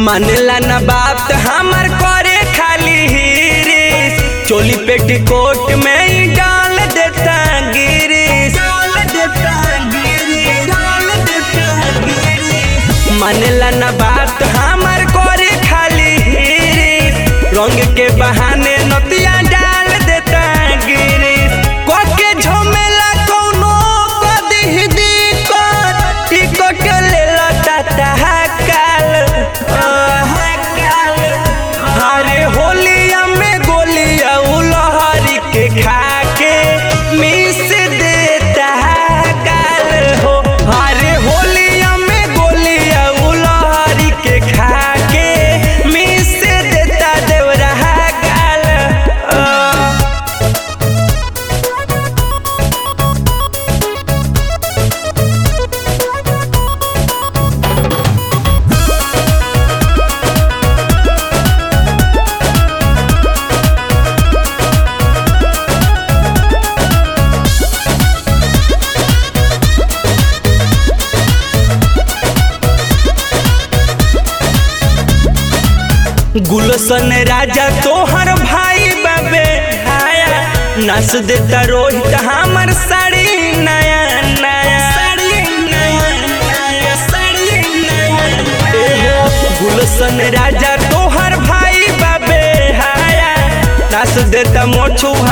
मानेला ना बात हमार करे खाली हिरिस चोली पेटीकोट में ही डाल देता गिरिस डाल देता गिरिस डाल देता गिरिस मानेला ना बात हमार करे खाली हिरिस रंग के बहाने नतिया डाल देता गिरिस कोके झमेला कोनो कदी दिक्कत टिकट लेला टाटा काल अरे होलिया में गोलिया उलहरी के खा के मिस देता काल हो अरे होलिया में गोलिया उलहरी के खा के मिस देता देवरा गाल अ। गुलशन राजा तोहर भाई बाबे हाया नस देता रोहित हमर साड़ी नया नया साड़ी नया नया साड़ी नया एहो गुलशन राजा तोहर भाई बाबे हाया नस देता मोछू